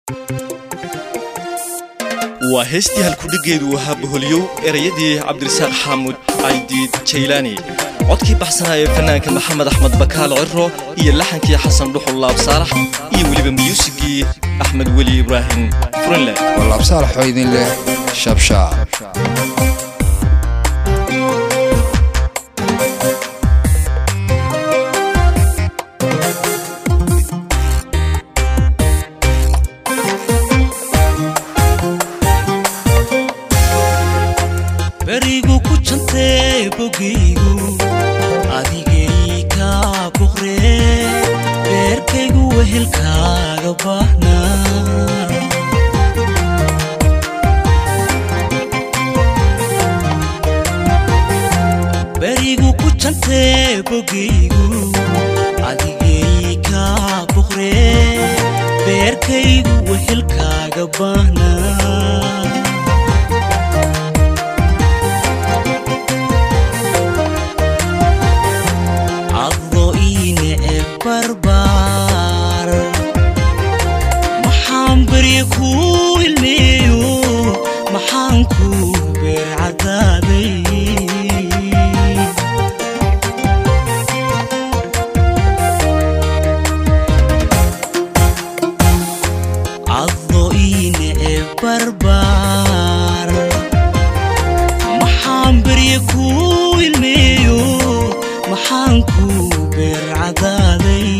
waa heestii halkudhiggeedu ahaa boholyow erayadii cabdirasaaq xaamuud caydiid jaylaani codkii baxsanaa ee fanaanka maxamed axmed bakaal ciro iyo laxankii xasan dhuxul laabsaalax iyo weliba miyuusigii axmed weli ibraahim furinle walaabsaalaxoo idin leh shabshaab berigu ku jantee bogaygu adigay kaa boqree beerkaygu wehelkaaga baahnaa berigu ku jantee bogaygu adigay kaa boqree beerkaygu wehelkaaga baahnaa caddo iine e barbaar maxaan berye kuu ilmeeyo maxaan kuu beer caddaaday caddo iine e barbaar maxaan berye kuu ilmeeyo maxaan kuu beer caddaaday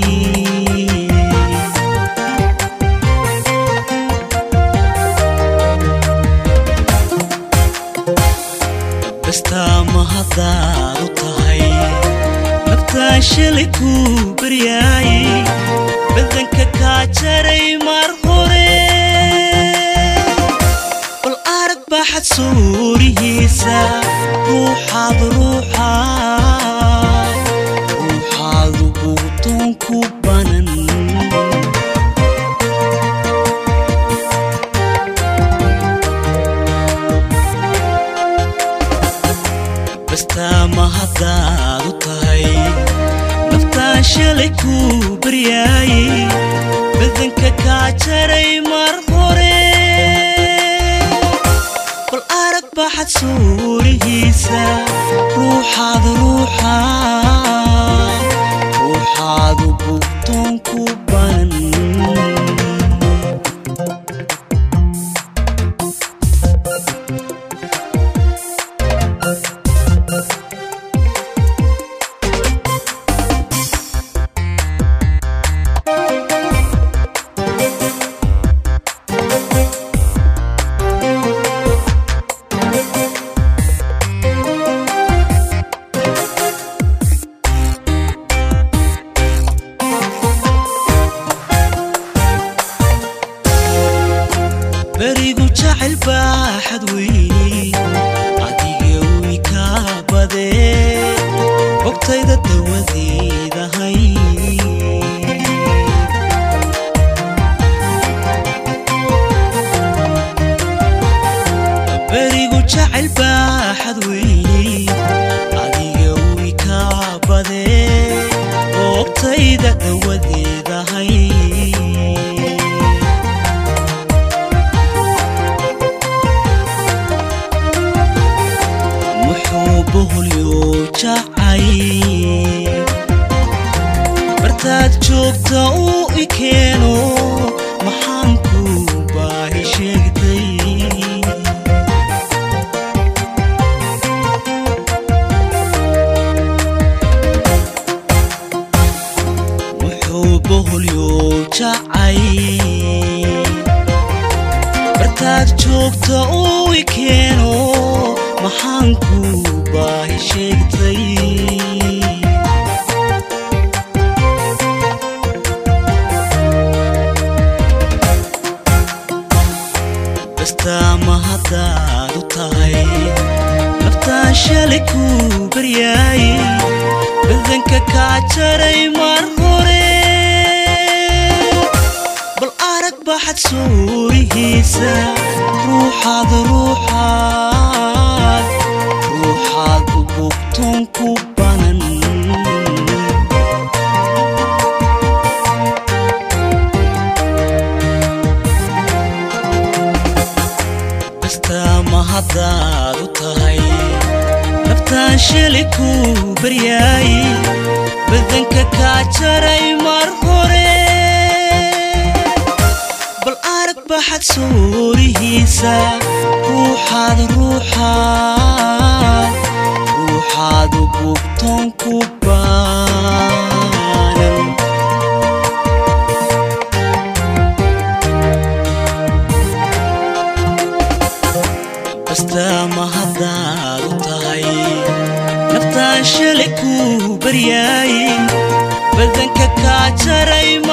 bastaa ma haddaad u tahay naftaan shalay kuu baryaay badanka kaa jaray mar hore bal arag baaxad suurihiisa ruuxaad ruuxaad ruuxaadu buutoon ku banan bastaa ma haddaad u tahay naftaan shalay kuu baryaayay badanka kaa jaray mar hore bal arag baaxad suurihiisa ruuxaad ruuxaad ruuxaadu buugtoon ku banan berigu jacayl baaxad weyni adiga wi kaa badee bogtayda dawadeedahay berigu jacayl baaxad weyni adiga wi kaa badee bogtayda dawadeedahay muxuu boholyo jacay bartaad joogta uu i keeno maxaan kuu baahi sheegtay muxuu boholyo jacay bartaad joogta uu i keeno maxaan kuu baahi sheegtay bastaa ma haddaad u tahay naftaan shalay kuu baryaay badanka kaa jaray mar hore bal arag baaxad suurihiisa ruuxaad ruuxaad ruuxaad u bugtoon ku banan haddaad u tahay naftaan shili ku baryaay badanka kaa jaray mar hore bal arag baxad suurihiisa ruuxaad ruuxaad ruuxaad u bugtoon ku baanan bastaama haddaad u tahay naftaan shali ku baryaay badanka kaa jaray